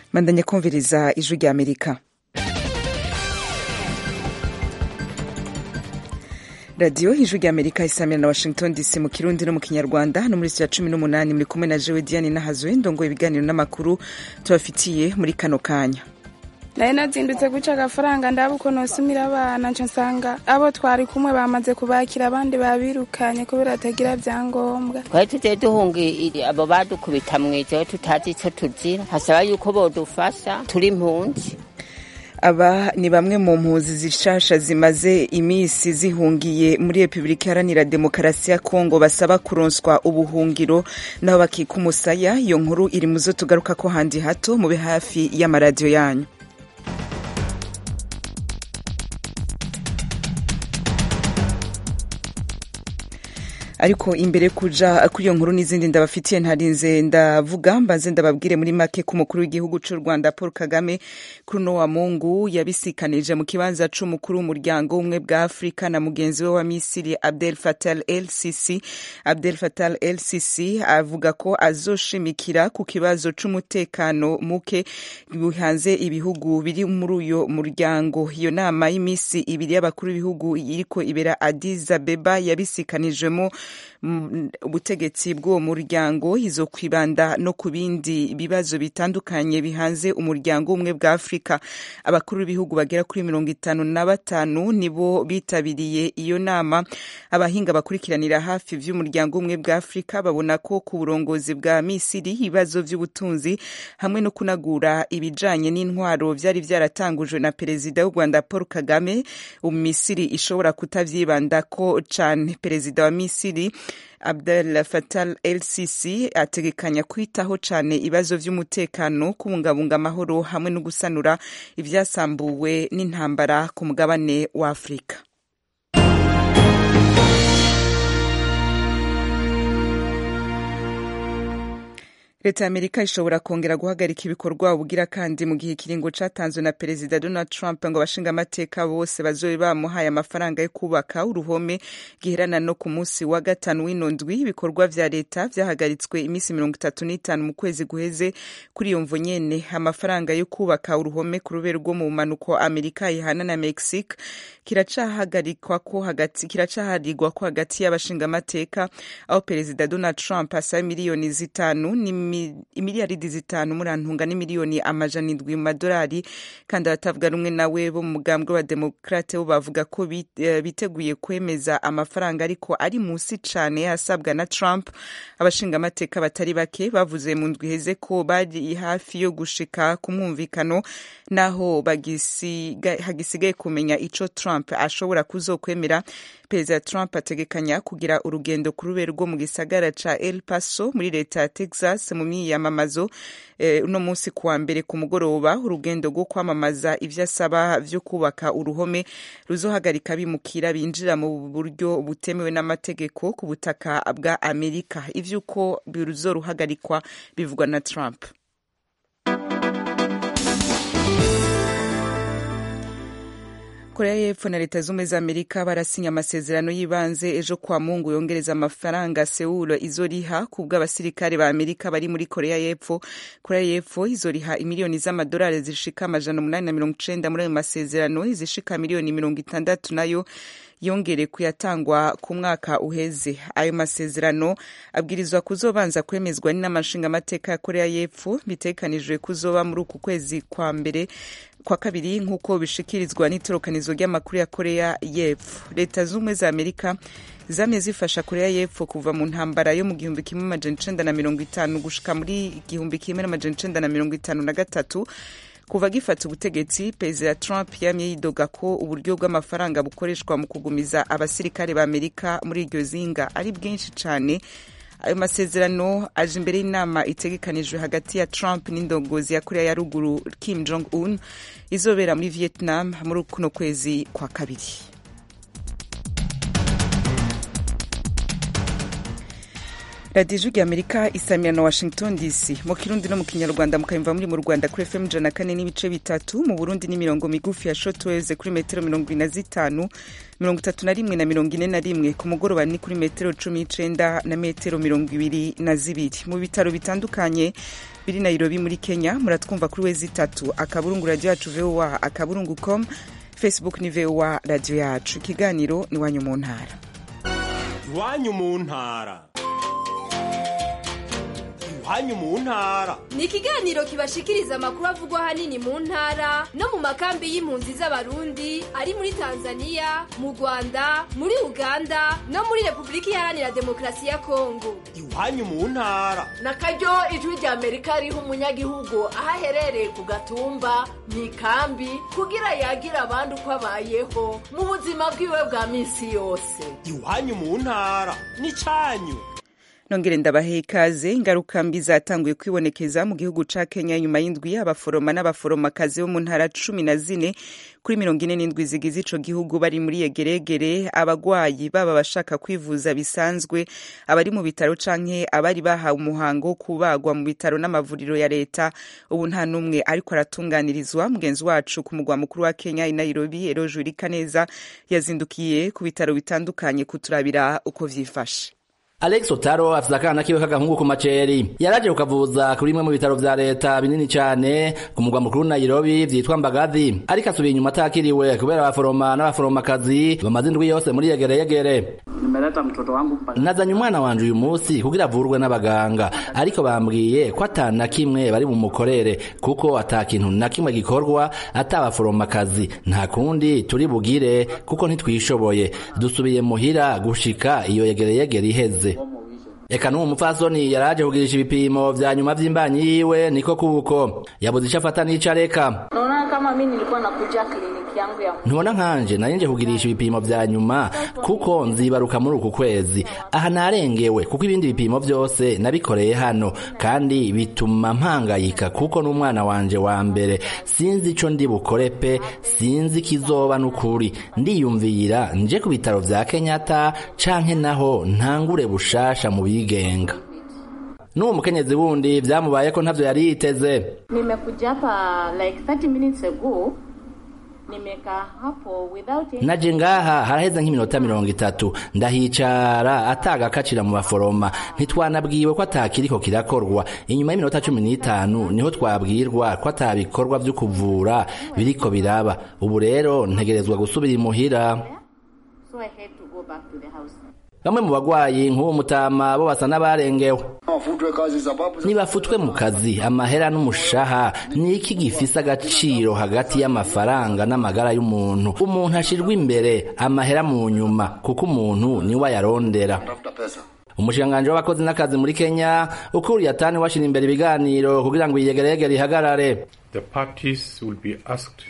mandanya kumviriza ijwi rya amerika radiyo ijwi rya amerika isamira na washington dc mu kirundi no mu kinyarwanda no muri ya cumi n'umunani muri kumwe na jewe diane nahazwe ndongo ibiganiro n'amakuru tubafitiye muri kano kanya nari nazindutse guca agafaranga ndaba uko nosumira abana nca nsanga abo twari kumwe bamaze kubakira abandi babirukanye kubera batagira vyangombwa twari tugiye duhunga abo badukubita mwijewe tutazi ico tuzira hasaba yuko bodufasha turi impunzi aba ni bamwe mu mpunzi zishasha zimaze imisi zihungiye muri repubulika iharanira demokarasi ya kongo basaba kuronswa ubuhungiro naho bakika umusaya iyo nkuru iri mu zo tugaruka ko handi hato mube hafi y'amaradiyo yanyu ariko imbere kuja kuri iyo nkuru n'izindi ndabafitiye ntarinze ndavuga mbanze ndababwire muri make ko umukuru w'igihugu c'u rwanda paul kagame kuri uno wa mungu yabisikanije mu kibanza c'umukuru w'umuryango umwe bwa afurika na mugenzi we wa misiri abdel fatal el sisi abdel fatal el sisi avuga ko azoshimikira ku kibazo c'umutekano muke bihanze ibihugu biri muri uyo muryango iyo nama y'imisi ibiri y'abakuru b'ibihugu iriko ibera addis abeba yabisikanijemo ubutegetsi bw'uwo muryango izo kwibanda no ku bindi bibazo bitandukanye bihanze umuryango umwe bwa afurika abakuru b'ibihugu bagera kuri mirongo itanu na batanu nibo bitabiriye iyo nama abahinga bakurikiranira hafi vy'umuryango umwe bwa afurika babona ko ku burongozi bwa misiri ibibazo vy'ubutunzi hamwe no kunagura ibijanye n'intwaro vyari vyaratangujwe na perezida w'u rwanda paul kagame misiri ishobora kutavyibandako cane perezida wa misiri Abdel Fattah el Sisi ategekanya kwitaho cane ibibazo vy'umutekano kubungabunga amahoro hamwe no gusanura ivyasambuwe n'intambara ku mugabane wa Afurika. leta ya amerika ishobora kongera guhagarika ibikorwa bugira kandi mu gihe ikiringo catanzwe na perezida donald trump ngo abashinga amateka bose bazobe bamuhaye amafaranga yo kubaka uruhome giherana no ku munsi wa gatanu w'ino ndwi ibikorwa vya leta vyahagaritswe iminsi mirongo itatu n'itanu mu kwezi guheze kuri iyo mvo nyene amafaranga yo kubaka uruhome ku rubero rwo mu mpanuko amerika ihana na mexique kiracahagarikwa ko hagati kiracaharigwa ko hagati y'abashinga amateka aho perezida donald trump asaba miliyoni zitanu imiliyaridi zitanu murantunga n'imiliyoni amajana indwi mu madolari kandi abatavuga rumwe nawe bo mu mugambwe wa demokrate bo bavuga ko biteguye kwemeza amafaranga ariko ari munsi cane asabwa na trump abashinga amateka batari bake bavuze mu ndwi iheze ko bari hafi yo gushika ku mwumvikano naho hagisigaye kumenya ico trump ashobora kuzokwemera perezida trump ategekanya kugira urugendo ku rubero rwo mu gisagara ca el paso muri leta ya texas mu myiyamamazo uno eh, munsi kuwa mbere ku mugoroba urugendo rwo kwamamaza ivyo asaba vyo kubaka uruhome ruzohagarika bimukira binjira mu buryo butemewe n'amategeko ku butaka bwa amerika ivy'uko bizoruhagarikwa bivugwa na trump korea y'epfo na leta z'ubumwe za amerika barasinya amasezerano y'ibanze ejo kwa mungu yongereza amafaranga sewulo izoriha ku bw'abasirikare ba amerika bari muri korea y'epfo korea y'epfo izoriha imiliyoni z'amadolari zishika amajana umunani na mirongo icenda muri ayo masezerano izishika miliyoni mirongo itandatu nayo yongere kuyatangwa ku mwaka uheze ayo masezerano abwirizwa kuzobanza kwemezwa n'inama nshingamateka ya korea y'epfo bitegekanijwe kuzoba muri uku kwezi kwa mbere kwa kabiri nk'uko bishikirizwa n'itorokanizo ry'amakuru ya korea y'epfo leta z'ubumwe za amerika zamye zifasha korea y'epfo kuva mu ntambara yo mu gihumbi kimwe amajana icenda na mirongo itanu gushika muri igihumbi kimwe n'amajana icenda na mirongo itanu na gatatu kuva gifata ubutegetsi perezida trump yamye yidoga ko uburyo bw'amafaranga bukoreshwa mu kugumiza abasirikare ba amerika muri iryo zinga ari bwinshi cyane ayo masezerano aje imbere y'inama itegekanijwe hagati ya trump n'indongozi ya korea ya ruguru kim jong un izobera muri vietnam muri kuno kwezi kwa kabiri radiyo ijwi amerika isamira na washington dc mu kirundi no mu kinyarwanda mukayumva muri mu rwanda kuri fm ijana kane n'ibice bitatu mu burundi ni mirongo migufi ya shotweze kuri metero mirongo ine na zitanu mirongo itatu na rimwe na mirongo ine na rimwe ku mugoroba ni kuri metero cumi n'icenda na metero mirongo ibiri na zibiri mu bitaro bitandukanye biri nairobi muri kenya muratwumva kuri wezi itatu akaburungu radiyo yacu voa akaburungu com facebook ni voa radiyo yacu ikiganiro ni iwanyu mu ntara iwanyu mu ntara iwanyu mu ntara ni ikiganiro kibashikiriza amakuru avugwa ahanini mu ntara no mu makambi y'impunzi z'abarundi ari muri tanzania mu rwanda muri uganda no muri repubulika iharanira demokarasi ya kongo iwanyu mu ntara na karyo ijwi rya amerika riha umunyagihugu aho aherereye ku gatumba mu ikambi kugira yagira abandi uko abayeho mu buzima bwiwe bwa minsi yose iwanyu mu ntara ni cyanyu nongere ndabahe ikaze ingaruka mbi zatanguye kwibonekeza mu gihugu ca kenya nyuma y'indwi abaforoma n'abaforomakazi bo mu ntara cumi na zine kuri mirongo ine n'indwi zigize ico gihugu bari muri yegeregere abagwayi baba bashaka kwivuza bisanzwe abari mu bitaro canke abari bahawe umuhango wo kubagwa mu bitaro n'amavuriro ya leta ubu nta n'umwe ariko aratunganirizwa mugenzi wacu ku mugwa mukuru wa kenya i nairobi erojuri kaneza yazindukiye ku bitaro bitandukanye kuturabira uko vyifashe Alex Otaro afise akana kiwe k'agahungu ku maceri yaraje kukavuza kuri bimwe mu bitaro vya leta binini cane ku mugwa mukuru Nairobi vyitwa Mbagathi ariko asubiye inyuma atakiriwe kubera abaforoma n'abaforomakazi bamaze indwi yose muri yegere yegere nimeleta mtoto wangu mpaka nazanye umwana wanje uyu munsi kugira avurwe n'abaganga ariko bambwiye ko ata na kimwe bari bumukorere kuko ata kintu na kimwe gikorwa ata abaforomakazi nta kundi turi bugire kuko ntitwishoboye dusubiye muhira gushika iyo yegere yegere iheze eka n'uwo mupfasoni yaraje kugirisha ibipimo vya nyuma vy'imbanyi yiwe niko kuko yabuze ico afata n'ico areka naona kama mi nilikuwa nakuja kliniki yangu ya ntubona nkanje nari nje kugirisha ibipimo vya nyuma kuko nzibaruka muri uku kwezi aha narengewe kuko ibindi bipimo vyose nabikoreye hano kandi bituma mpangayika kuko n'umwana wanje wa mbere sinzi ico ndi bukore pe sinzi kizoba n'ukuri ndiyumvira nje ku bitaro vya kenyatta canke naho ntangure bushasha mu bigenga n'uwo mukenyezi wundi vyamubaye ko ntavyo yari yiteze nimekuja hapa like 30 minutes ago nimekaa hapo without any... naje ngaha haraheze nk'iminota mirongo itatu ndahicara atagakacira mu baforoma ntitwanabwiwe ko atakiriko kirakorwa inyuma y'iminota cumi n'itanu niho twabwirwa ko atabikorwa vyo kuvura biriko biraba ubu rero ntegerezwa gusubira imuhira so I had to go back to the house bamwe mu bagwayi nk'uwo mutama bo basa n'abarengewe wafutwe kazi sababu nibafutwe mu kazi amahera n'umushaha ni iki gifise agaciro hagati y'amafaranga n'amagara y'umuntu umuntu ashirwa imbere amahera mu nyuma kuko umuntu niwe ayarondera tafuta pesa umushikiranganji w'abakozi n'akazi muri kenya ukuriye atani washira imbere ibiganiro kugira ngo iyegeregere ihagarare The parties will be asked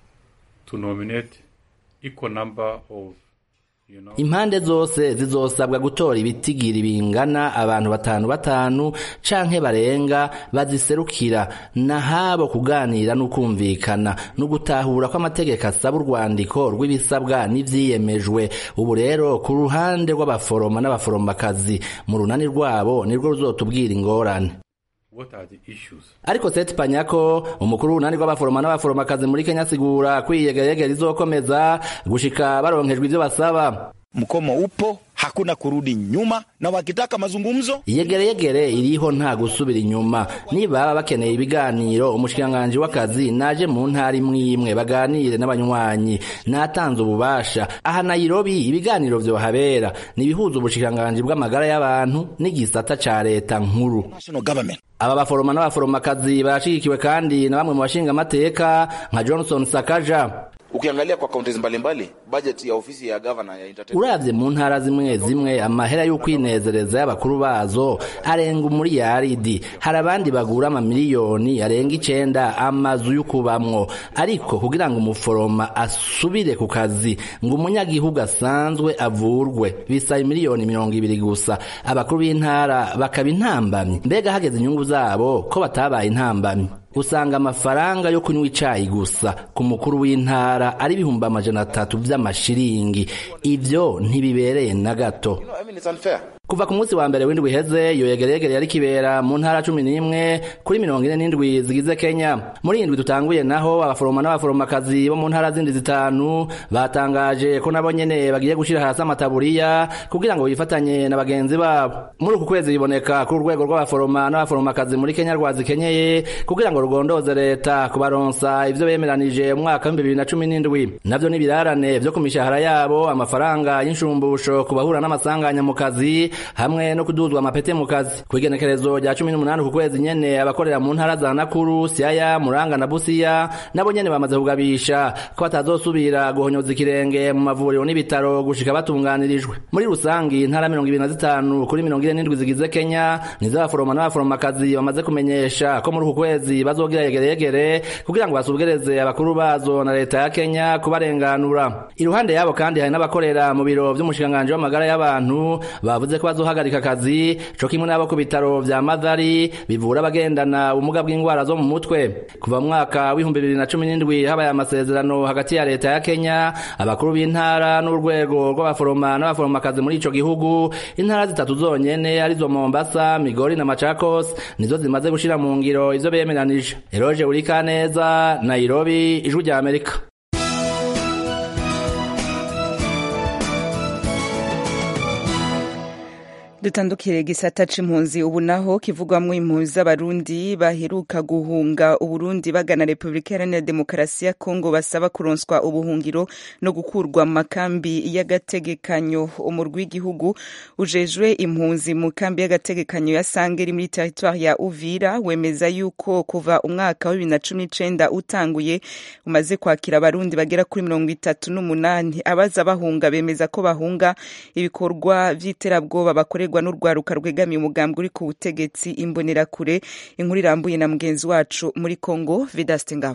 to nominate equal number of you know, impande zose zizosabwa gutora ibitigiri bingana abantu batanu batanu canke barenga baziserukira nahabo kuganira n'ukumvikana no gutahura ko amategeko asaba urwandiko rw'ibisabwa n'ivyiyemejwe ubu rero ku ruhande rw'abaforoma n'abaforomakazi mu runani rwabo nirwo ruzotubwira ingorane what are the issues? ariko seti panyako umukuru w'urunani rw'abaforoma n'abaforomakazi muri kenya asigura ko iyegeregere izokomeza gushika baronkejwe ivyo basaba mkomo upo hakuna kurudi nyuma na wakitaka mazungumzo iyegereyegere iriho nta gusubira inyuma nibaba bakeneye ibiganiro umushikiranganji w'akazi naje mu ntara imwe imwe baganire n'abanywanyi natanze ububasha aha nairobi ibiganiro vyohabera nibihuza ubushikiranganji bw'amagara y'abantu n'igisata ca leta nkuru national government aba baforoma n'abaforomakazi barashigikiwe kandi na bamwe mu bashinga amateka nka johnson sakaja ukiangalia kwa kaunti mbalimbali bajeti ya ofisi ya gavana ya entertainment uravye mu ntara zimwe zimwe amahera y'ukwinezereza y'abakuru bazo arenga umuriyaridi hari abandi bagura amamiliyoni arenga icenda amazu y'ukubamwo ariko kugira ngo umuforoma asubire ku kazi ngo umunyagihugu asanzwe avurwe bisaba imiliyoni mirongo ibiri gusa abakuru b'intara bakaba intambamyi mbega hageze inyungu zabo ko batabaye intambamyi usanga amafaranga yo kunywa icayi gusa ku mukuru w'intara ari ibihumbi amajana atatu vy'amashiringi ivyo ntibibereye na gato you know, I mean, it's unfair. kuva ku munsi wa mbere w'indwi iheze iyo yegeregere yari kibera mu ntara cumi n'imwe kuri mirongo ine n'indwi zigize kenya muri iyi ndwi dutanguye naho abaforoma n'abaforomakazi bo mu ntara zindi zitanu batangaje ko nabo nyene bagiye gushira hasi amataburiya kugira ngo bifatanye na bagenzi babo muri uku kwezi biboneka kuri urwego rw'abaforoma n'abaforomakazi muri kenya rwazikenyeye kugira ngo rugondoze leta kubaronsa ivyo bemeranije mu mwaka w'ibihumbi bibiri na cumi n'indwi navyo n'ibirarane vyo ku mishahara yabo amafaranga y'inshumbusho ku bahura n'amasanganya mu kazi hamwe no kuduzwa amapete mu kazi ku igenekerezo rya cumi n'umunani ku kwezi nyene abakorera mu ntara za nakuru siaya muranga na busiya nabo nyene bamaze kugabisha ko batazosubira guhonyoza ikirenge mu mavuriro n'ibitaro gushika batunganirijwe muri rusangi intara mirongo ibiri na zitanu kuri mirongo ine n'indwi zigize kenya nizo abaforoma n'abaforomakazi bamaze kumenyesha ko muri uku kwezi bazogira yegeregere kugira ngo basugereze abakuru bazo na leta ya kenya kubarenganura iruhande yabo kandi hari n'abakorera mu biro vy'umushikiranganji w'amagara y'abantu bavuze ko bazohagarika akazi co kimwe n'abo ku bitaro vya madhari bivura abagendana ubumuga bw'indwara zo mu mutwe kuva mu mwaka w'ibihumbi bibiri na cumi n'indwi habaye amasezerano hagati ya leta ya kenya abakuru b'intara n'urwego rw'abaforoma n'abaforomakazi muri ico gihugu intara zitatu zonyene arizo mombasa migori na machakos nizo zimaze gushira mu ngiro ivyo bemeranije eroje urikaneza nairobi ijwi rya amerika dutandukire gisata c'impunzi ubu naho kivugwamwo impunzi z'abarundi baheruka guhunga uburundi bagana repubulika iharanira demokarasi ya kongo basaba kuronswa ubuhungiro no gukurwa mu makambi y'agategekanyo umurwi w'igihugu ujejwe impunzi mu kambi y'agategekanyo ya sange iri muri teritwari ya uvira wemeza yuko kuva umwaka wa bibiri na cumi n'icenda utanguye umaze kwakira abarundi bagera kuri mirongo itatu n'umunani abaza bahunga bemeza ko bahunga ibikorwa vy'iterabwoba bakorerwa gukorerwa n'urwaruka rwegamiye umugambi uri ku butegetsi imbonerakure inkuru irambuye na mugenzi wacu muri Kongo Vedaste Ngabo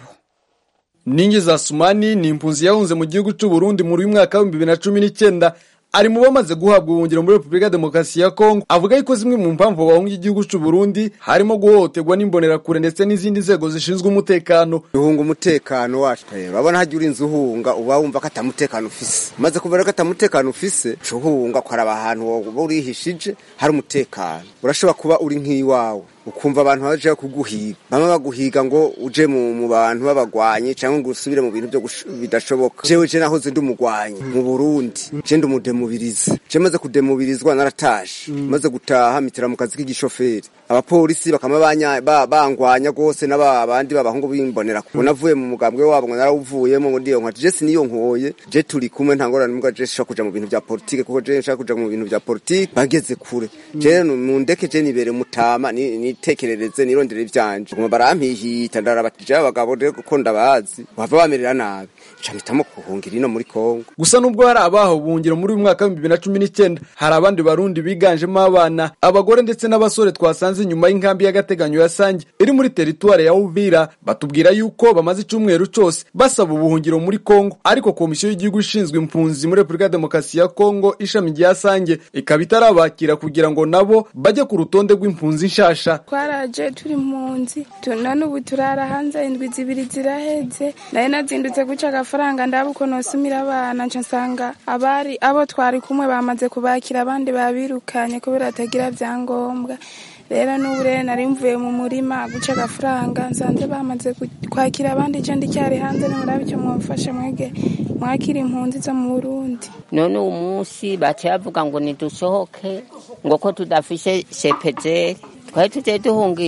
Ningi za Sumani ni impunzi yahunze mu gihugu cy'u Burundi muri uyu mwaka wa 2019 ari mu bamaze guhabwa ubuhungiro muri Repubulika ya Demokarasi ya Kongo avuga yuko zimwe mu mpamvu bahunga igihugu cy'u Burundi harimo guhohoterwa n'imbonerakure ndetse n'izindi nzego zishinzwe umutekano duhunga umutekano wacu rero urabona hajya urinze uhunga uba wumva ko atamutekano ufise maze kubera ko atamutekano ufise uhunga ukaraba ahantu woba urihishije hari umutekano urashobora kuba uri nk'iwawe ukumva abantu baje kuguhiga bamwe baguhiga ngo uje mu, mu bantu babagwanye cyangwa ngo usubire mu bintu byo bidashoboka jewe je nahoze ndi umugwanyi mu Burundi je ndi umudemubirizi je maze kudemubirizwa naratashe mm. maze gutaha mitira mu kazi k'igishoferi abapolisi bakama banya ba, bangwanya gose n'abandi babahungu bimbonera ko navuye mu mugambwe wabo ngo narawuvuyemo ngo ndiyo nkati je siniyo nkoye je turi kumwe ntangorane mbwa je shaka kuja mu bintu bya politike kuko je nshaka kuja mu bintu bya politike bageze kure mm. je mu ndeke je nibere mutama ni, ni nitekerereze nirondere ivyanje ngoma barampihita ndarabatije abagabo rero kuko ndabazi bava bamerera nabi ncamhitamo kuhungira ino muri Kongo gusa nubwo hari abaho buhungiro muri uyu mwaka w'ibihumbi bibiri na cumi n'icyenda hari abandi barundi biganjemo abana abagore ndetse n'abasore twasanze inyuma y'inkambi y'agateganyo ya Sange iri muri teritware ya Uvira batubwira yuko bamaze icyumweru cyose basaba ubuhungiro muri Kongo ariko komisiyo y'igihugu ishinzwe impunzi muri Repubulika ya Demokarasi ya Kongo ishami rya Sange ikaba itarabakira kugira ngo nabo bajye ku rutonde rw'impunzi nshasha twaraje turi impunzi none ubu turara hanze indwi zibiri ziraheze nari nazindutse guca agafaranga ndaba uko nosumira abana nca nsanga abari abo twari kumwe bamaze kubakira abandi babirukanye kubera batagira byangombwa rero n'ubu rero nari mvuye mu murima guca agafaranga nsanze bamaze kwakira abandi icyo ndicyari hanze nimurabe icyo mwamfashe mwege mwakira impunzi zo mu burundi none uwo munsi baciye bavuga ngo nidusohoke ngo ko tudafishe sepejeri twari tugiye duhunga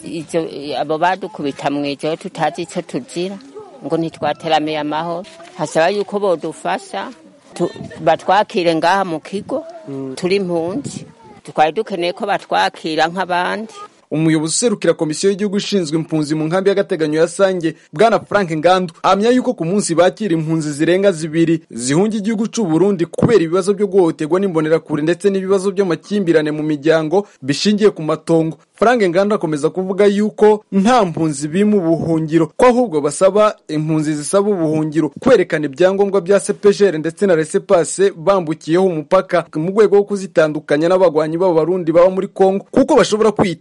abo badukubita mu ijoro tutazi icyo tugira ngo ntitwateramiye amahoro hasaba yuko bodufasha batwakire ngaha mu kigo turi impunzi twari dukeneye ko batwakira nk'abandi umuyobozi userukira komisiyo y'igihugu ishinzwe impunzi mu nkambi y'agateganyo ya sange bwana frank ngandu ahamya yuko ku munsi bakira impunzi zirenga zibiri zihunga igihugu cy'u Burundi kubera ibibazo byo guhohoterwa n'imbonerakure ndetse n'ibibazo by'amakimbirane mu miryango bishingiye ku matongo frank ngandu akomeza kuvuga yuko nta mpunzi bima ubuhungiro ko ahubwo basaba impunzi zisaba ubuhungiro kwerekana ibyangombwa bya sepejere ndetse na resepase bambukiyeho umupaka mu rwego rwo kuzitandukanya n'abagwanyi b'abarundi baba muri kongo kuko bashobora kwiyita impunzi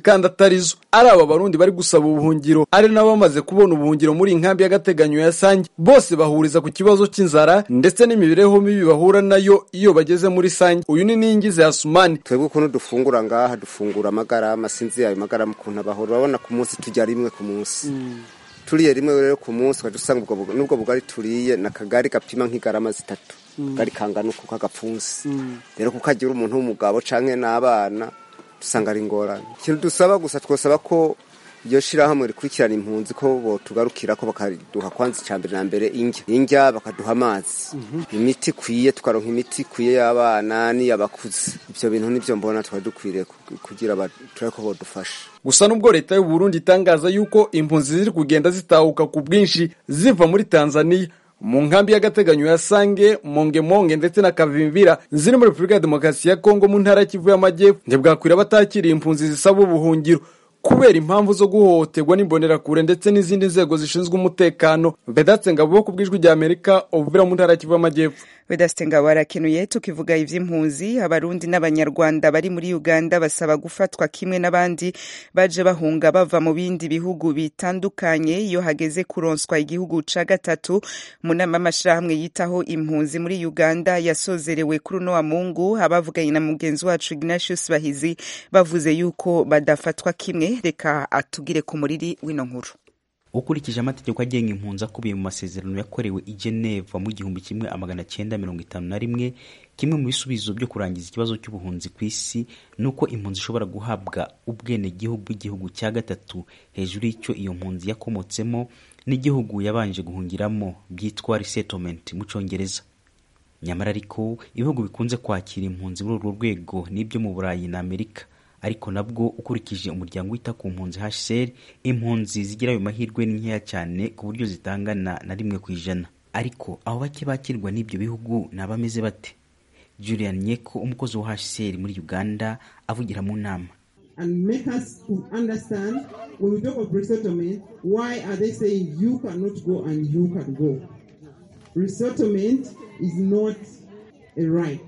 kandi atarizo ari aba barundi bari gusaba ubuhungiro ari n'abamaze kubona ubuhungiro muri iyi nkambi y'agateganyo ya sange bose bahuriza ku kibazo cy'inzara ndetse n'imibereho mibi bahura nayo iyo bageze muri sange uyu ni ningize yasumani twebwe ukuntu dufungura ngaha dufungura amagarama sinzi ayo magarama ukuntu abahora urabona ku munsi tujya rimwe ku munsi turiye rimwe rero ku munsi ukajya usanga ubwo bu- n'ubwo bugari turiye ni akagari gapima nk'igarama zitatu akagari kangana uku k'agapfunsi rero kukagira umuntu w'umugabo canke n'abana dusanga ari ingorane ikintu dusaba gusa twosaba ko iyo shirahamwe rikurikirana impunzi ko botugarukira ko bakaduha kwanza icya mbere na mbere indya indya bakaduha amazi imiti ikwiye tukaronka imiti ikwiye y'abana n'iy'abakuze ibyo bintu nibyo mbona twari dukwiriye ku- kugira ba- turabe ko bodufasha gusa nubwo leta y'u Burundi itangaza yuko impunzi ziri kugenda zitahuka ku bwinshi ziva muri Tanzania mu nkambi y'agateganyo ya Sange Mongemonge ndetse na Kavimvira ziri muri Repubulika ya Demokarasi ya Kongo mu ntara ya Kivu y'Amajyepfo ntibwakwira batakiriye impunzi zisaba ubuhungiro kubera impamvu zo guhohoterwa n'imbonerakure ndetse n'izindi nzego zishinzwe umutekano Vedatse Ngabo ku bw'ijwi rya Amerika ubuvira mu ntara ya Kivu y'Amajyepfo Vedaste Ngabo arakenuye tukivuga ivy'impunzi abarundi n'abanyarwanda bari muri Uganda basaba gufatwa kimwe n'abandi baje bahunga bava mu bindi bihugu bitandukanye iyo hageze kuronswa igihugu ca gatatu mu nama y'amashirahamwe yitaho impunzi muri Uganda yasozerewe kuri uno wa Mungu abavuganye na mugenzi wacu Ignatius Bahizi bavuze yuko badafatwa kimwe reka atugire ku muriri w'ino nkuru ukurikije amategeko agenga impunzi akubiye mu masezerano yakorewe i Geneva mu gihumbi kimwe amagana cyenda mirongo itanu na rimwe kimwe mu bisubizo byo kurangiza ikibazo cy'ubuhunzi ku isi ni uko impunzi ishobora guhabwa ubwenegihugu bw'igihugu cya gatatu hejuru y'icyo iyo mpunzi yakomotsemo n'igihugu yabanje guhungiramo byitwa resettlement mu cyongereza nyamara ariko ibihugu bikunze kwakira impunzi muri urwo rwego n'ibyo mu burayi na amerika ariko nabwo ukurikije umuryango wita ku mpunzi HCR impunzi zigira ayo mahirwe ni nkeya cyane ku buryo zitangana na rimwe ku ijana ariko abo bake bakirwa n'ibyo bihugu ni abameze bate Julian Nyeko umukozi wa HCR muri Uganda avugira mu nama and make us to understand when we talk of resettlement, why are they saying you cannot go and you can go? Resettlement is not a right.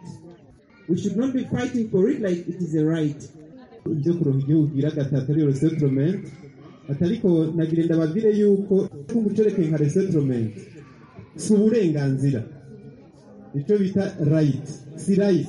We should not be fighting for it like it is a right. ibyo kuronka igihugu gira gatatu ariyo resettlement atariko nagira ndababwire yuko gucerekeye nka resettlement si uburenganzira icyo bita right si right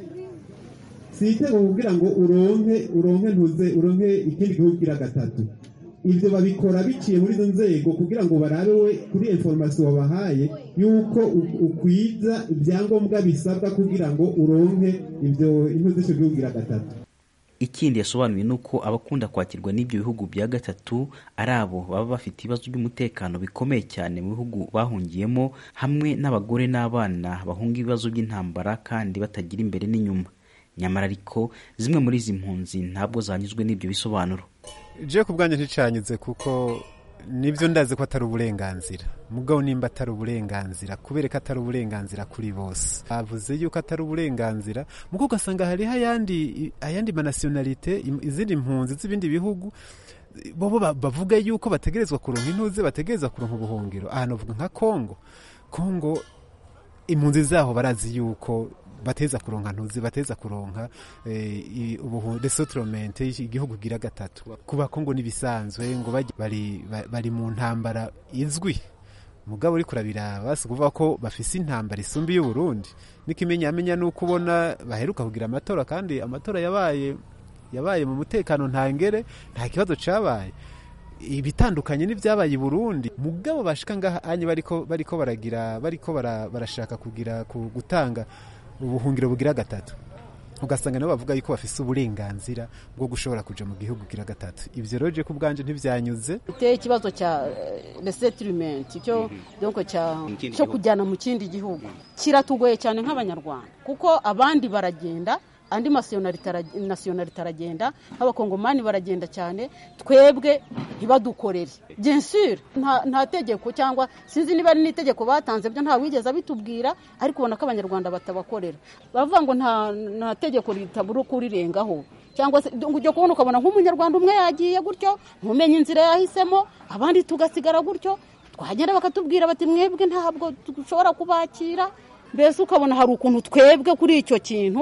si itego kugira ngo uronke uronke ntuze uronke ikindi gihugu gira gatatu ibyo babikora biciye muri izo nzego kugira ngo barabe we kuri information wabahaye yuko u- ukwiza ibyangombwa bisabwa kugira ngo uronke ibyo intuze icyo gihugu gira gatatu ikindi yasobanuye ni uko abakunda kwakirwa n'ibyo bihugu bya gatatu ari abo baba bafite ibibazo by'umutekano bikomeye cyane mu bihugu bahungiyemo hamwe n'abagore n'abana bahunga ibibazo by'intambara kandi batagira imbere n'inyuma nyamara ariko zimwe muri izi mpunzi ntabwo zanyuzwe n'ibyo bisobanuro je ku bwanjye nticanyuze kuko nibyo ndazi ko atari uburenganzira mugabo nimba atari uburenganzira kubera ko atari uburenganzira kuri bose bavuze yuko atari uburenganzira muko ugasanga hariho ayandi ayandi manasiyonalite im- izindi mpunzi z'ibindi bihugu bobo ba- bavuga yuko bategerezwa kuronka intuze bategerezwa kuronka ubuhungiro ahantu bavuga nka kongo kongo impunzi zaho barazi yuko bateza kuronka ntuzi bateza kuronka eh, i- ubuhu resettlement igihugu gira gatatu kuba kongo nibisanzwe ngo bajye- bari ba- bari mu ntambara izwi mugabo uri kurabiraba basi kuvuga ko bafise intambara isumba y'u Burundi n'ikimenyamenya nuko ubona baheruka kugira amatora kandi amatora yabaye yabaye mu mutekano ntangere nta kibazo cabaye ibitandukanye n'ibyabaye i Burundi mugabo bashika ngaha anye bariko bariko baragira bariko bara- barashaka kugira ku- gutanga ubuhungiro bugira gatatu ugasanga nabo bavuga yuko bafise uburenganzira bwo gushobora kuja mu gihugu gira gatatu ivyo rero je ku bwanje ntivyanyuze uteye ikibazo cya resettlement cyo donc cya Mu kindi cyo gihugu. kujyana mu kindi gihugu kiratugoye cyane nk'abanyarwanda kuko abandi baragenda andi masiyonarite ara- nasiyonarite aragenda nk'abakongomani baragenda cyane twebwe ntibadukorere bien sûr nta, nta tegeko cyangwa sinzi niba ari n'itegeko batanze byo nta wigeze abitubwira ariko ubona ko abanyarwanda batabakorera bavuga ngo nta, nta tegeko ritabura kurirengaho cyangwa se ngo ujya kubona ukabona nk'umunyarwanda umwe yagiye gutyo ntumenye inzira yahisemo abandi tugasigara gutyo twagenda bakatubwira bati mwebwe ntabwo dushobora kubakira mbese ukabona hari ukuntu twebwe kuri icyo kintu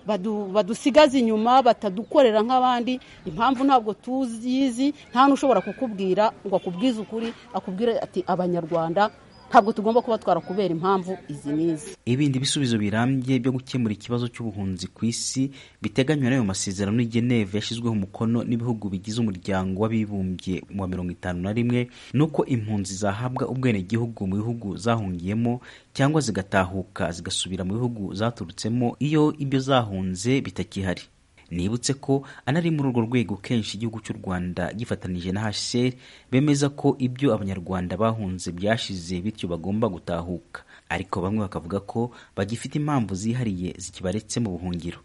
badu- badusigaze inyuma batadukorera nk'abandi impamvu ntabwo tuzizi nta n'ushobora kukubwira ngo akubwize ukuri akubwire ati abanyarwanda ntabwo tugomba kuba twarakubera impamvu izi n'izi ibindi bisubizo birambye byo gukemura ikibazo cy'ubuhunzi ku isi biteganywa n'ayo masezerano y'i Geneve yashyizweho umukono n'ibihugu bigize umuryango w'abibumbye wa mirongo itanu na rimwe ni uko impunzi zahabwa ubwenegihugu mu bihugu zahungiyemo cyangwa zigatahuka zigasubira mu bihugu zaturutsemo iyo ibyo zahunze bitakihari nibutse ko anari muri urwo rwego kenshi igihugu cy'u rwanda gifatanije na hcr bemeza ko ibyo abanyarwanda bahunze byashize bityo bagomba gutahuka ariko bamwe bakavuga ko bagifite impamvu zihariye zikibaretse mu buhungiro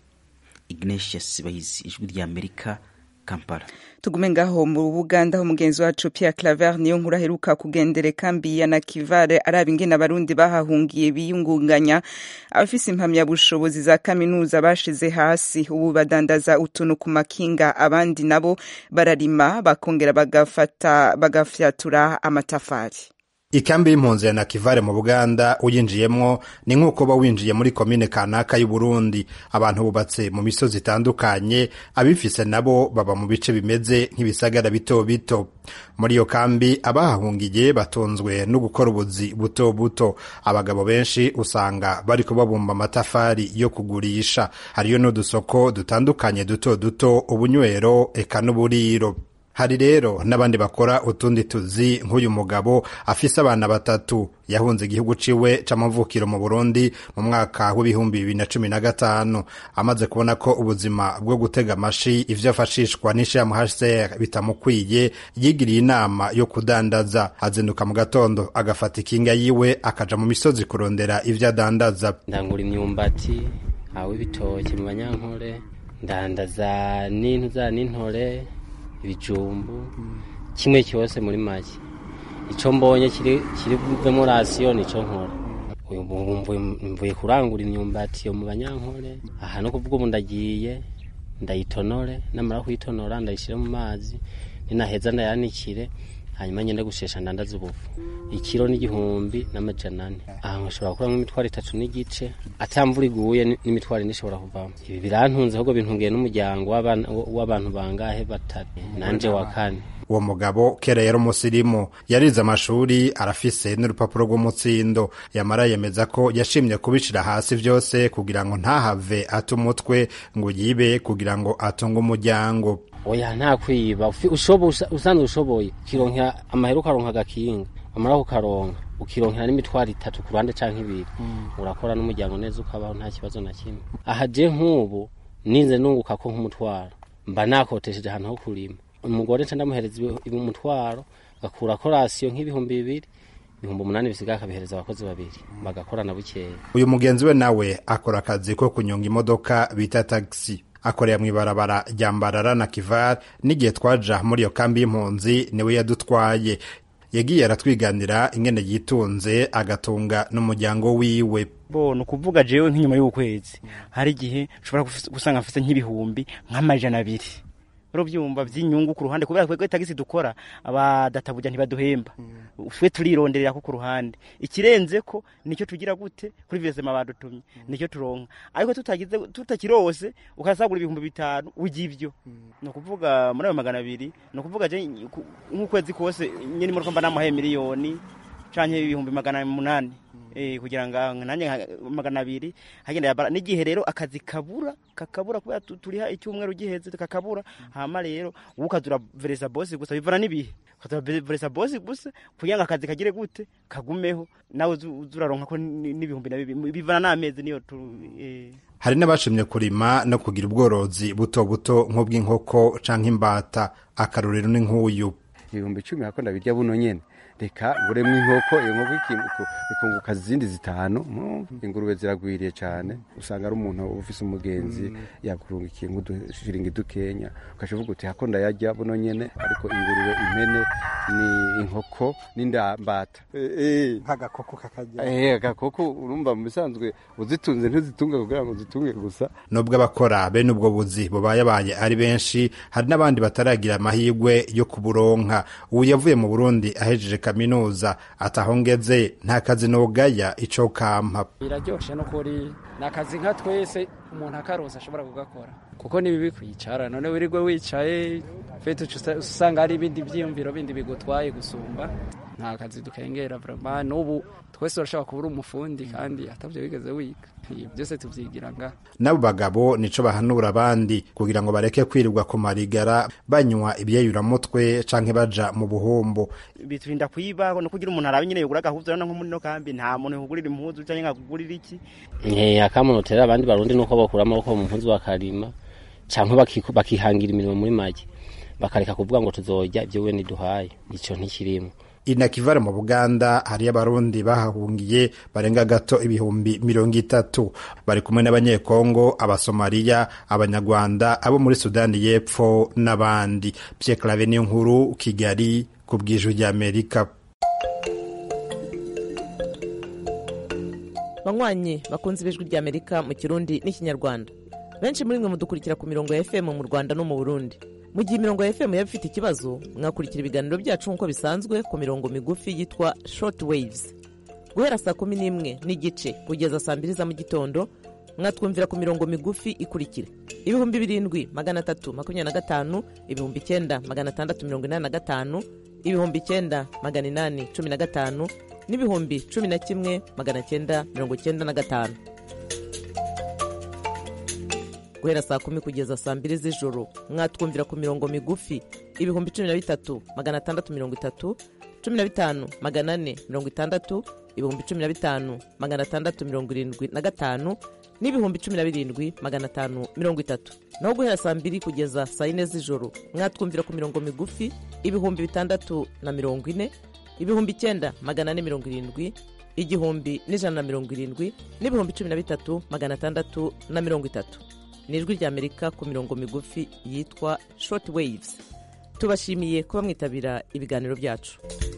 ignatius bahizi ijwi rya amerika kampala tugume ngaho mu buganda aho mugenzi wacu Pierre Claver niyo nkuru aheruka kugendera kambi ya Nakivale araba ingene abarundi bahahungiye biyungunganya abafise impamyabushobozi za kaminuza bashize hasi ubu badandaza utuntu ku makinga abandi nabo bararima bakongera bagafata bagafyatura amatafari ikambi y'impunzi ya nakivale mu buganda uyinjiyemwo ni nk'uko uba winjiye muri komine kanaka y'uburundi abantu bubatse mu misozi itandukanye abifise nabo baba mu bice bimeze nk'ibisagara bito bito muri iyo kambi abahahungiye batunzwe no gukora ubuzi buto buto abagabo benshi usanga bariko babumba amatafari yo kugurisha hariyo n'udusoko dutandukanye duto duto ubunywero eka n'uburiro hari rero n'abandi bakora utundi tuzi nk'uyu mugabo afise abana batatu yahunze igihugu ciwe c'amavukiro mu Burundi mu mwaka w'ibihumbi bibiri na cumi na gatanu amaze kubona ko ubuzima bwo gutega amashi ivyo afashishwa n'ishirahamwe HCR bitamukwiye yigiriye inama yo kudandaza azinduka mu gatondo agafata ikinga yiwe akaja mu misozi kurondera ivyo adandaza ndangura imyumbati aho ibitoki mu banyankore ndandaza n'intuza n'intore ibijumbu kimwe cyose muri make icyo mbonye kiri kiri buvemo rasiyo nicyo nkora uyu mvuye kurangura imyumbati yo mu banyankore aha no kuvuga ubu ndagiye ndayitonore namara kuyitonora ndayishyire mu mazi ninaheza ndayanikire hanyuma ngende gushesha ndandaza ubufu ikiro n'igihumbi n'amajana ane aha nkashobora gukuramo imitwaro itatu n'igice atamvura iguye n'imitwaro ine ishobora kuvamo ibi birantunze ahubwo bintungiye n'umuryango w'abantu bangahe batatu nanje wa kane uwo mugabo kera yari umusirimu yarize amashuri arafise n'urupapuro rw'umutsindo yamara yemeza ko yashimye kubicira hasi vyose kugira ngo ntahave ate umutwe ngo yibe kugira ngo atunge umuryango oya nta kwiba usanzwe ushoboye ukironkera amahera ukaronka agakinga amara kukaronka ukironkera n'imitwaro itatu ku ruhande canke ibiri urakora n'umuryango neza ukabaho nta kibazo na kimwe aha je nk'ubu ninze nunguka ko nk'umutwaro mba nakotesheje ahantu ho kurima umugore nca ndamuhereza umutwaro gakurako rasiyo nk'ibihumbi bibiri ibihumbi umunani bisigaye akabihereza abakozi babiri bagakorana bukeya uyu mugenzi we nawe akora akazi ko kunyonga imodoka bita tagisi akorera mu ibarabara rya mbarara na kivar n'igihe twaja muri iyo kambi y'impunzi niwe yadutwaye yagiye aratwiganira ingene yitunze agatunga n'umuryango wiwe bo ni ukuvuga jewe nk'inyuma y'ukwezi hari igihe ushobora gusanga mfite nk'ibihumbi nk'amajana abiri urubyumva by'inyungu ku ruhande kubera ko tagisi dukora abadatabuja ntibaduhemba twe turironderera ko ku ruhande ikirenze ko nicyo tugira gute kuri vesema badutumye nicyo turonka ariko tutagize tutakirose ukasagura ibihumbi bitanu ujya ni ukuvuga muri ayo magana abiri ni ukuvuga nk'ukwezi kose nyine muri mba namuhaye miliyoni canke ibihumbi magana munani eh kugira ngo nanjye magana abiri hagenda yabara n'igihe rero akazi kabura kakabura kubera turiha icyumweru giheze kakabura hama rero ukazura veresa boss gusa bivana n'ibihe ukazura veresa boss gusa kugira ngo akazi kagire gute kagumeho nawe uzuraronka ko n'ibihumbi na bivana n'amezi niyo eh hari n'abashimye kurima no kugira ubworozi buto buto nk'ubw'inkoko canke imbata akarorero ni nk'uyu ibihumbi icumi hako ndabirya buno nyene reka nguremwo inkoko iyo nkoko ikunguka izindi zitanu ingurube ziragwiriye cyane usanga ari umuntu ufise umugenzi yakurungikiye nk'udushiringi dukenya ukaca uvuga uti hako ndayarya buno nyene ariko ingurube impene ni inkoko n'indambata nk'agakoko kakajya eh agakoko urumva mu bisanzwe uzitunze ntuzitunge kugira ngo uzitunge gusa nubwo abakora bene ubwo buzi bubayabaye ari benshi hari n'abandi bataragira amahirwe yo kuburonka ubu yavuye mu burundi ahejeje kaminuza atahongeze nta kazi nogaya ico kampa biraryoshe no kuri ni akazi nka twese umuntu akaroza ashobora kugakora kuko ni bibi kwicara none wirirwe wicaye fete usanga hari ibindi byiyumviro bindi bigutwaye gusumba nta kazi dukengera vraiment n'ubu twese turashobora kuba uri umufundi kandi atabyo wigeze wiga byose tubyigira nga n'abo bagabo nico bahanura abandi kugira ngo bareke kwirirwa ku marigara banywa ibyeyuramutwe canke baja mu buhombo biturinda kwiba no kugira umuntu arabe nyine yugura gahuza nko muri no kambi nta muntu yugurira impuzu canke nkagurira iki eh akamunotera abandi barundi nuko bakura amaboko mu mpuzu bakarima canke bakihangira imirimo muri make bakareka kuvuga ngo tuzojya ibyo we niduhaye ico ntikirimo inakivare mu buganda hariyo abarundi bahahungiye barenga gato ibihumbi mirongo itatu bari kumwe n'abanyekongo abasomaliya abanyarwanda abo muri sudani y'epfo n'abandi pierre clave n'inkuru kigali ku bw'ijwi ry'amerika banywanyi bakunze ibijwi ry'amerika mu kirundi n'ikinyarwanda benshi muri mwe mudukurikira ku mirongo ya fm mu rwanda no mu burundi mu gihe imirongo ya fm yaba ifite ikibazo mwakurikira ibiganiro byacu nk'uko bisanzwe ku mirongo migufi yitwa short waves guhera saa kumi n'imwe n'igice kugeza saa mbiri za mu gitondo mwatwumvira ku mirongo migufi ikurikira ibihumbi birindwi magana atatu makumyabiri na gatanu ibihumbi icyenda magana atandatu mirongo inani na gatanu ibihumbi icyenda magana inani cumi na gatanu n'ibihumbi cumi na kimwe magana cyenda mirongo cyenda na gatanu guhera saa kumi kugeza saa mbiri z'ijoro mwatwumvira ku mirongo migufi ibihumbi cumi na bitatu magana atandatu mirongo itatu cumi na bitanu magana ane mirongo itandatu ibihumbi cumi na bitanu magana atandatu mirongo irindwi na gatanu n'ibihumbi cumi na birindwi magana atanu mirongo itatu naho guhera saa mbiri kugeza saa yine z'ijoro mwatwumvira ku mirongo migufi ibihumbi bitandatu na mirongo ine ibihumbi icyenda magana ane mirongo irindwi igihumbi n'ijana na mirongo irindwi n'ibihumbi cumi na bitatu magana atandatu na mirongo itatu ni ijwi ry'amerika ku mirongo migufi yitwa short waves tubashimiye kuba mwitabira ibiganiro byacu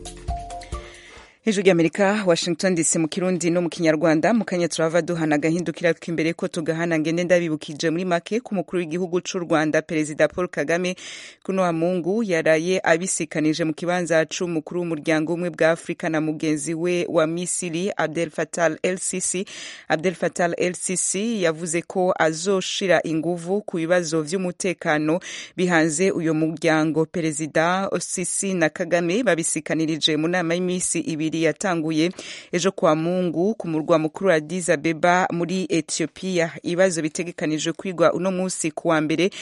hejuru y'amerika washington dc mu kirundi no mu kinyarwanda mu kanya turava duhana agahindukira tw'imbere ko tugahana ngende ndabibukije muri make ku mukuru w'igihugu c'u rwanda perezida paul kagame kuno wa mungu yaraye abisikanije mu kibanza c'umukuru w'umuryango umwe bwa afurika na mugenzi we wa misiri abdel fatal lcc abdel fatal lcc yavuze ko azoshira inguvu ku bibazo vy'umutekano bihanze uyo muryango perezida sisi na kagame babisikanirije mu nama y'imisi ibiri ibiri yatanguye ejo kwa mungu ku murwa mukuru wa Addis Abeba muri Ethiopia ibibazo bitegekanijwe kwigwa uno munsi ku wa mbere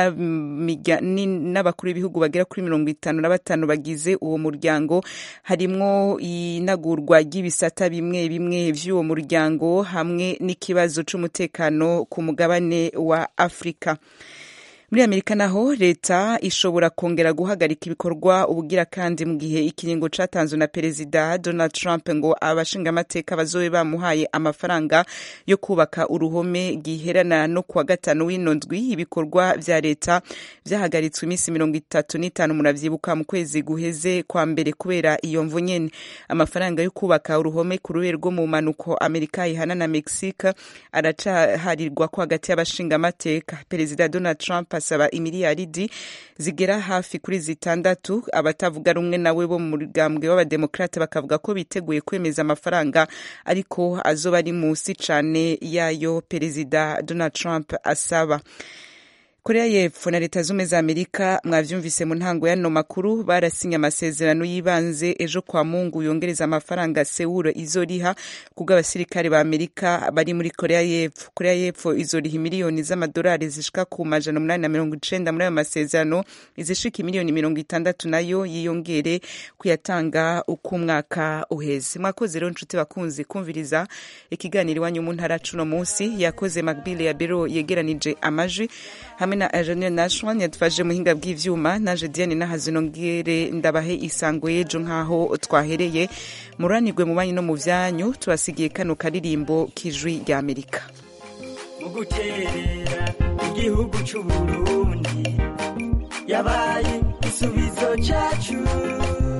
n'abakuru b'ibihugu bagera kuri mirongo itanu na batanu bagize uwo muryango harimwo inagurwa ry'ibisata bimwe bimwe vy'uwo muryango hamwe n'ikibazo c'umutekano ku mugabane wa Afrika muri amerika naho leta ishobora kongera guhagarika ibikorwa ubugira kandi mu gihe ikiringo catanzwe na perezida donald trump ngo abashingamateka bazobe bamuhaye amafaranga yo kubaka uruhome giherana no kuwa gatanu w'ino ndwi ibikorwa vya leta vyahagaritswe iminsi mirongo itatu n'itanu muravyibuka mu kwezi guheze kwa mbere kubera iyo mvu nyene amafaranga yo kubaka uruhome ku rube rwo mu manuko amerika ihana na mexique aracaharirwa ko hagati y'abashingamateka perezida donald trump asaba imiliyaridi zigera hafi kuri zitandatu abatavuga rumwe nawe bo mu mugambwe w'abademokrate bakavuga ko biteguye kwemeza amafaranga ariko azoba ari munsi cane yayo perezida donald trump asaba korea y'epfo na leta zumwe za amerika mwavyumvise mu ntango y'ano makuru barasinye amasezerano y'ibanze ejo kwa mungu yongereza amafaranga sewuro izoriha kubwo abasirikare ba amerika bari muri korea y'epfo korea y'epfo izoriha imiliyoni z'amadolari zishika ku majana umunani na mirongo icenda muri ayo masezerano izishika imiliyoni mirongo itandatu nayo yiyongere kuyatanga uko umwaka uheze mwakoze rero nshuti bakunzi kumviriza ikiganiro iwanyu mu ntara cuno munsi yakoze magbile ya bero yegeranije amajwi hamwe na Engineer Nashwan yadufashe muhinga bw'ivyuma naje Diane nahazinongere ndabahe isango yejo nkaho twahereye muranirwe mu banyi no mu vyanyu tubasigiye kano karirimbo kijwi rya Amerika mu guterera igihugu c'Uburundi yabaye igisubizo cacu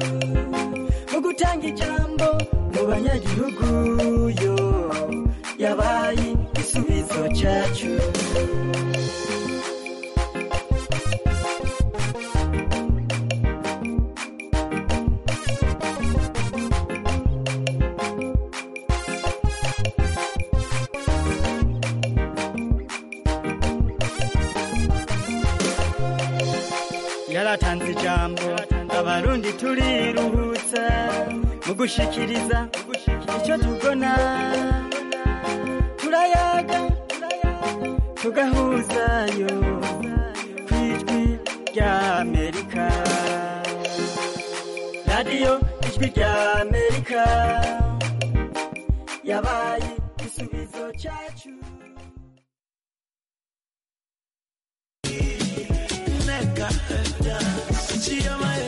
gutanga ijambo mu banyagihugu yo yabaye igisubizo cyacu yaratanze ijambo abarundi turiruhutsa mu gushikiriza icyo tubona turayaga tugahuzayo ku ijwi rya amerika radiyo ijwi rya amerika yabaye igisubizo cyacu Nigga,